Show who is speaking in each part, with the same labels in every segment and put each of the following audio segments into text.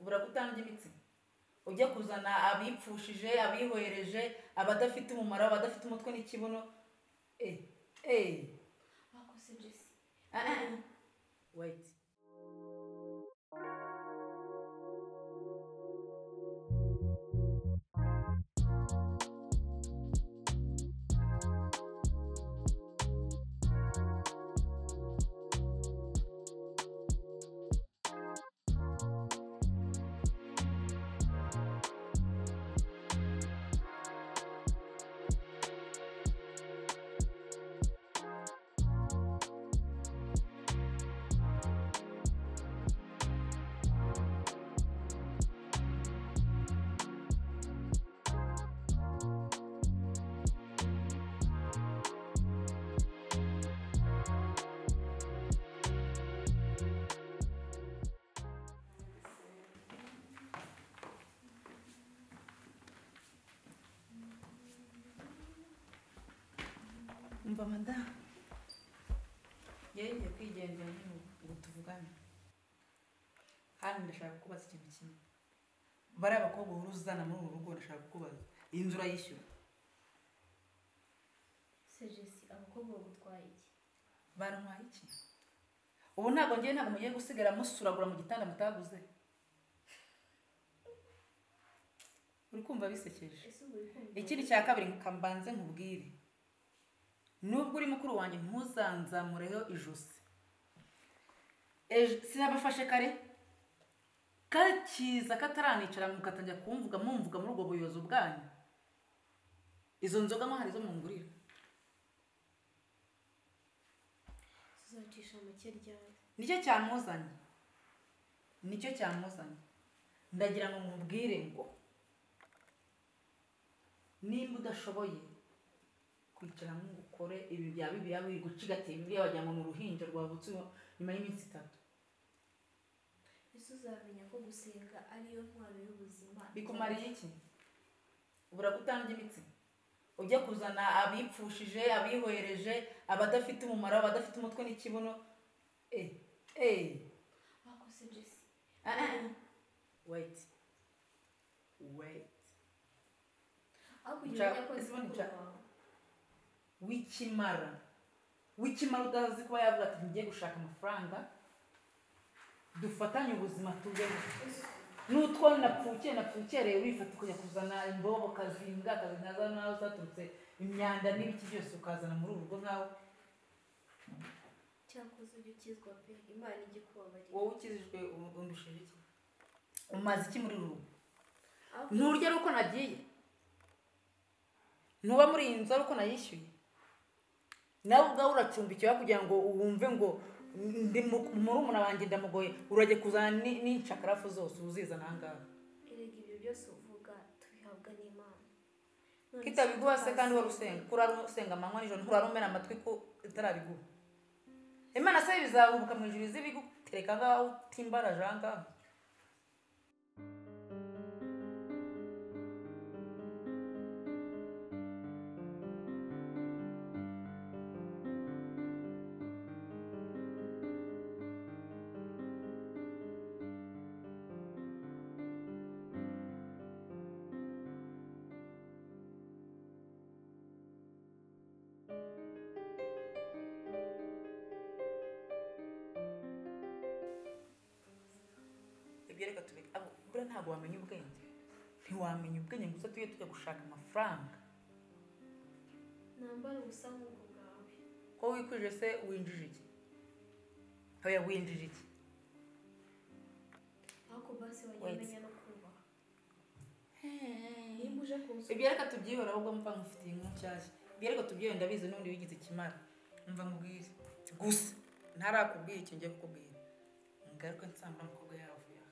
Speaker 1: buragutanga imitsi ujya kuzana abipfushije abihwereje abadafite umumaro abadafite umutwe n'ikibuno eee eee
Speaker 2: wakoze jesi
Speaker 1: wayiti umva madamu ngiye kwigendera nyine ngo tuvugane kandi ndashaka kukubaza ikintu kimwe bariya abakobwa uhora uzana muri uru rugo ndashaka kukubaza iyi nzu urayishyura
Speaker 2: se jesi abakobwa bagutwaye iki
Speaker 1: barantwaye iki ubu ntabwo ngewe ntabwo mugiye gusigara musuragura mu gitanda mutaguze uri kumva bisekeje
Speaker 2: ese ubu uri kumva
Speaker 1: ikindi cya kabiri mbanze nkubwire nubwo uri mukuru wanjye ntuzanzamureho ijosi ejo sinabafashe kare kakiza kataranicara mukatangira kumvuga mumvuga muri ubwo buyobozi bwanyu izo nzoga mo hari izo mungurira
Speaker 2: tuzacisha make ryari
Speaker 1: nicyo cyamuzanye nicyo cyamuzanye ndagira ngo mubwire ngo nimba udashoboye kwicara ngo ukore ibi bya bibiliya wiri gucigatiye bibiliya wagira ngo ni uruhinja rwavutse nyuma y'iminsi itatu
Speaker 2: ese uzamenya ko gusenga ariyo ntwaro y'ubuzima
Speaker 1: bikumariye iki ubura gutanga imitsi ujya kuzana abipfushije abihwereje abadafite umumaro abadafite umutwe n'ikibuno eee eee
Speaker 2: wakoze jesi
Speaker 1: wayiti wayiti
Speaker 2: aho kugira
Speaker 1: Nshaka-
Speaker 2: ngo yakoze
Speaker 1: ese ubundi
Speaker 2: umukoro
Speaker 1: nshaka-
Speaker 2: wawe
Speaker 1: w'ikimara w'ikimara utazi kuba yavuga ati ngiye gushaka amafaranga dufatanye ubuzima tubeho n'utwo napfukiye napfukereye wifata kujya kuzana imbobo kazinga kazinga nawe zaturutse imyanda n'ibiki byose ukazana muri uru rugo nkawe
Speaker 2: cyakoze ujya ukizwa pe imana ijya ikubabarira
Speaker 1: wowe ukijijwe undusheje iki umaze iki muri uru rugo
Speaker 2: aho
Speaker 1: nturya ari uko nagiye ntuba muri iyi nzu ari uko nayishyuye nawe ubwawe uracumbikiwe kugira ngo wumve ngo ndi mu- murumuna wanjye ndamugoye urajya kuzana ni- n'incakarafu zose uzizana ahangaha
Speaker 2: erega ibyo byose uvuga tubihabwa n'imana None
Speaker 1: kitabiguha se
Speaker 2: utazi-
Speaker 1: kandi wari usenga kurara usenga amanywa nijoro nturara umena amatwi ko itarabiguha imana se bizahubuka mu ijuru izibigutereka ngaho utimbaraje ahangaha ibyo reka tubi abo buriya ntabwo wamenya ubwenge ntiwamenya ubwenge gusa tujye tujya gushaka amafaranga
Speaker 2: nambara ubusa nk'ubwo bwawe
Speaker 1: ko wikwije se winjije iki oya winjije iki
Speaker 2: ariko basi wajya
Speaker 1: Wait.
Speaker 2: umenya no kubaha nimba uje kunsura
Speaker 1: ibyo reka tubyihora ahubwo mva nkufitiye inkuru nshyashya ibyo reka tubyihora ndabizi n'undi wigize ikimara mva nkubwire gusa ntarakubwira icyo ngiye kukubwira ngaruke nsanga umukobwa yavuye aha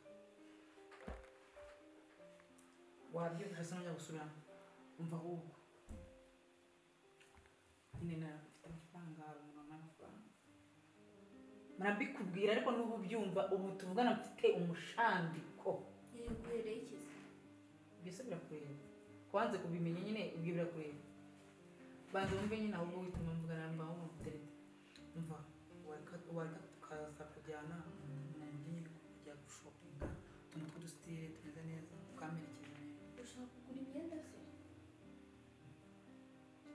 Speaker 1: wabyumvise se n'ujya gusubiramo umva ahubwo nyine nafite amafaranga hari umuntu wamara amafaranga murabikubwira ariko n'ubu byumva ubu tuvugana mfite umushandiko
Speaker 2: yeguhereye ikizi
Speaker 1: byose birakureba wanze kubimenya nyine ibyo birakureba banza wumve nyine ahubwo wituma mvugana na mbaho muterete mva wareka wareka tukaza kujyana mu nkiko kujya gushopinga utuntu tw'udusiti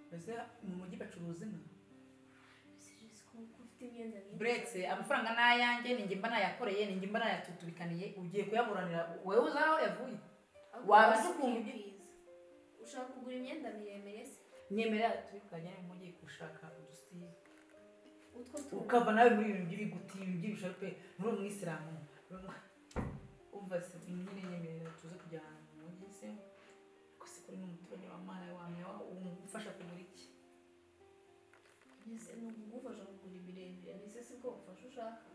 Speaker 1: mbese mu mujyi bacuruza inka
Speaker 2: kuko ufite imyenda myinshi
Speaker 1: buretse amafaranga ni ayanjye ni njye mba nayakoreye ni njye mba nayatutubikaniye ugiye kuyaburanira wowe uzi aho yavuye
Speaker 2: ahubwo
Speaker 1: waba
Speaker 2: wasi
Speaker 1: ukumva ibyo-
Speaker 2: ukikwiza. ushaka kugura imyenda miremire se
Speaker 1: nyemera tubikanye mu mujyi gushaka udusitiri
Speaker 2: utwo tuntu
Speaker 1: ukava nawe muri ibintu by'ibiguti ibintu by'ibishape muri uwo mwisilamu umva se nyine nyemerera tuze kujya ahantu mu mujyi se ariko se kuri n'umuturanyi wa mwana wamenya umufasha kugura iki
Speaker 2: mbese ni ukugufasha kugura imiremire mbese si ko ufashe ushaka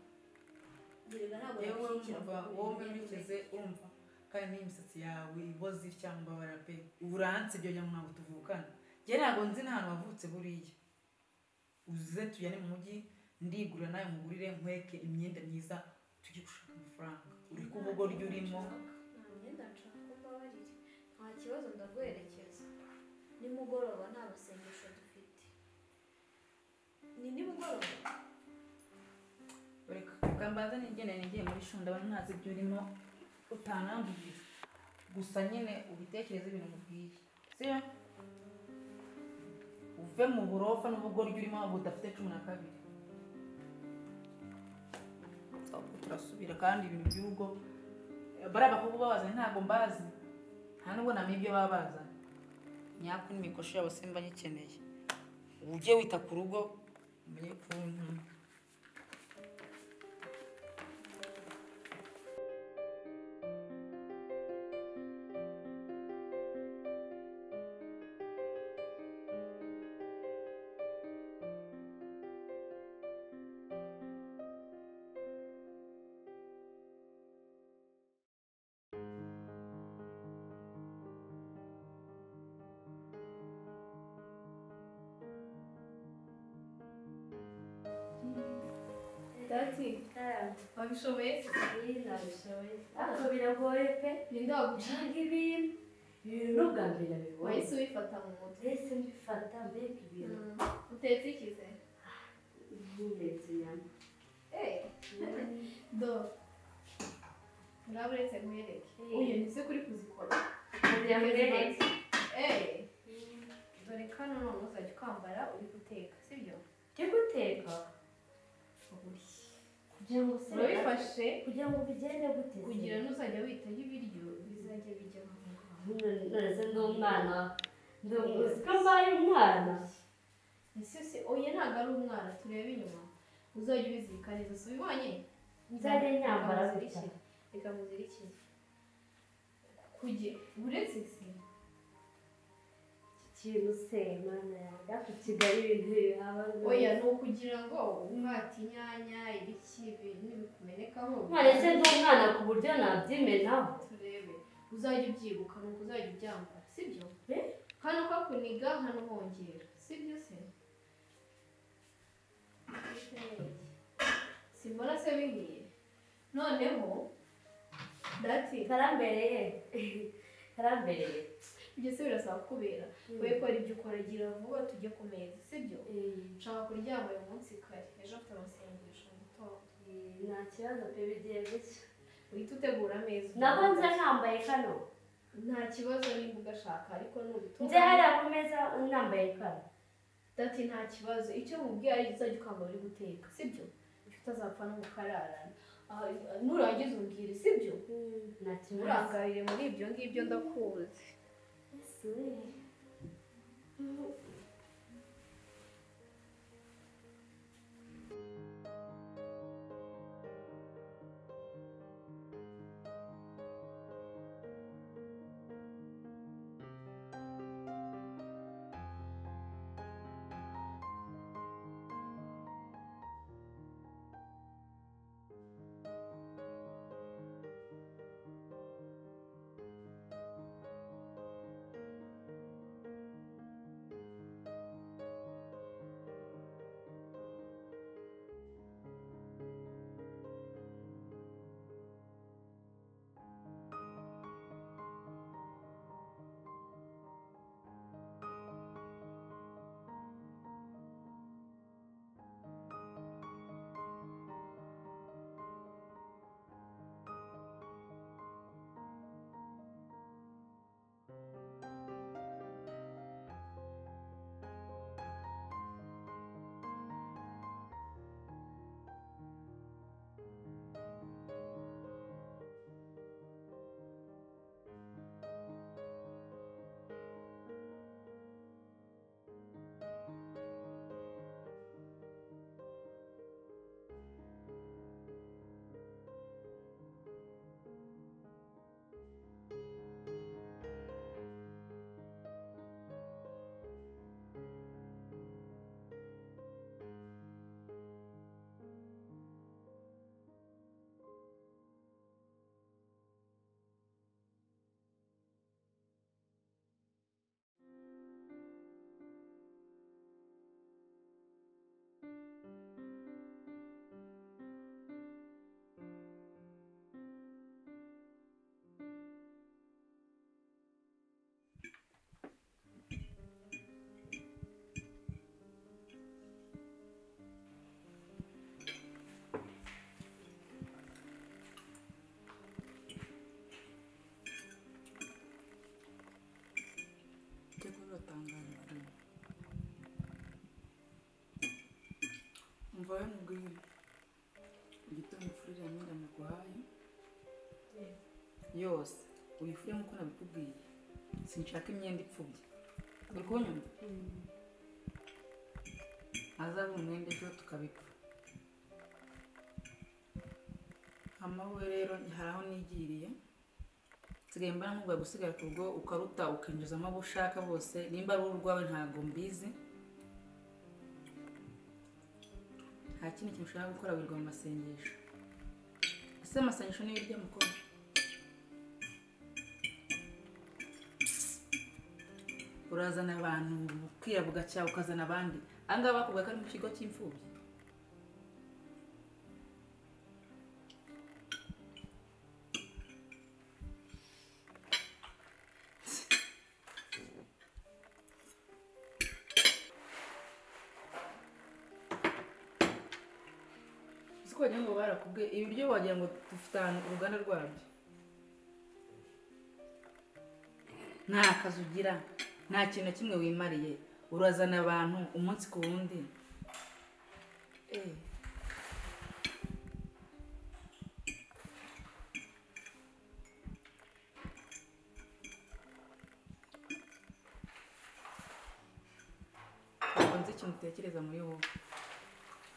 Speaker 2: gerega ntabwo
Speaker 1: yewe
Speaker 2: yakwinjira
Speaker 1: wumva wowe
Speaker 2: miremire
Speaker 1: wigeze urumva kandi n'imisatsi yawe iboze cyangwa bara pe uranse ibyo nyamwa ntabwo tuvukana njye ntabwo nzi n'ahantu wavutse buriya uze tujyane mu mujyi ndigurira nawe mugurire nkweke imyenda myiza tujye gushaka amafaranga uri ku bugoryi urimo
Speaker 2: nta myenda nshaka ko mbabarira nta kibazo ndaguherekeza nimugoroba nta masengesho dufite ni nimugoroba
Speaker 1: reka ukambaza nigenda nigiye muri shunda ndabona ntazi ibyo urimo utanambwira gusa nyine ubitekereze ibintu mubwiye siyo uve mu burofa n'ubugoryi urimo budafite cumi na kabiri ahubwo turasubira kandi ibintu by'urugo bariya bakobwa babazanye ntabwo mbazi nta nubwo namenya ibyo baba bazanye nyako n'imikoshi yabo simba nyikeneye ujye wita ku rugo umenye ko uri intumwa
Speaker 3: dati wabishoboye
Speaker 4: ariko biragoye pe
Speaker 3: ninde waguciye
Speaker 4: gucunga ibintu ibintu n'ubwa mbere bigoye
Speaker 3: wahise ubifata mu mutwe
Speaker 4: mbese mbifata mbega ibintu
Speaker 3: utetse ikize
Speaker 4: nk'indetse nyama
Speaker 3: Eh, do uraba uretse nkwereke
Speaker 4: Eh.
Speaker 3: uyu ni se kuri kuzikora
Speaker 4: kugira ngo urebe
Speaker 3: Eh, dore kano none uzajya ukambara uri guteka sibyo
Speaker 4: cyo guteka kugira ngo se
Speaker 3: urabifashe
Speaker 4: kugira ngo bigende gute se?
Speaker 3: kugira n'uzajya witaho ibiryo bizajya bijya mu mutwe
Speaker 4: None- none se ndi umwana ndi uziko mbaye umwana
Speaker 3: ese se oya ntabwo ari umwana turebe inyuma uzajya ubizirika neza si ubibonye
Speaker 4: nzajya nyambara gutya
Speaker 3: Bikamuzirikira. bikamuzirikira kugira uretse se
Speaker 4: iki kintu se mana yanjye ariko i kigali ibintu bihaba
Speaker 3: oya ni ukugira ngo umwate inyanya ibiki ibintu bikumenekaho
Speaker 4: none se ndi umwana ku buryo nabyimenaho
Speaker 3: turebe uzajya ubyibuka ni uko uzajya ubyambara sibyo
Speaker 4: Eh?
Speaker 3: hano ko kuniga hano hongera sibyo se simbona se bihiye noneho dati
Speaker 4: karambereye karambereye
Speaker 3: ibyo se birasaba kubera we kora ibyo ukora gira vuba tujye ku meza sibyo nshaka kuryama uyu munsi kare ejo afite amasengesho mu gitondo
Speaker 4: nta kibazo pe bigiye gutya
Speaker 3: uhita utegura ameza
Speaker 4: nabwo nze nambaye kano
Speaker 3: nta kibazo nimba ugashaka ariko nubitumva
Speaker 4: nze hariya ku meza nambaye kano
Speaker 3: dati nta kibazo icyo mubwiye ari uzajya ukambara uri guteka sibyo icyo utazapfa no gukararana Ah, nurangiza umbwire sibyo
Speaker 4: nta kibazo
Speaker 3: urangarire muri ibyo ngibyo ndakuzi
Speaker 1: utangarijwe mvayo mubwire igitondo ufurira imyenda muguhaye yose uyifure nk'uko nabikubwiye sinshaka imyenda ipfubye uri kunyumva hazaba umwenda ejo tukabipfa amawe rero hari aho nigiriye nsigaye mbana nk'ubwa gusigara ku rugo ukaruta ukinjizamo abo ushaka bose nimba ari urwawe ntabwo mbizi nta kindi kintu ushaka gukora wirirwa mu masengesho ese amasengesho niyo urya mukuru urazana abantu bukira bugacya ukazana abandi aha ngaha bakubwira ko ari mu kigo cy'imfubyi uzi ko wagira ngo barakubwiye ibiryo wagira ngo dufite ahantu uruganda rwabyo nta kazi ugira nta kintu na kimwe wimariye urazana abantu umunsi ku wundi Eh. ntabwo nzi ikintu utekereza muri wowe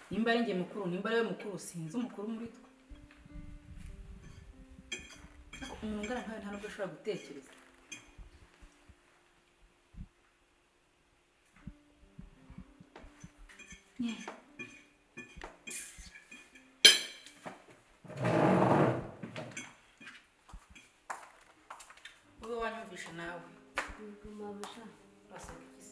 Speaker 1: nimba ari njye mukuru nimba ari we mukuru sinzi umukuru muri twe ariko umuntu ungana nkawe nta nubwo ashobora gutekereza ube wanyumvisha nawe
Speaker 4: Mama sha.
Speaker 1: uraseka iki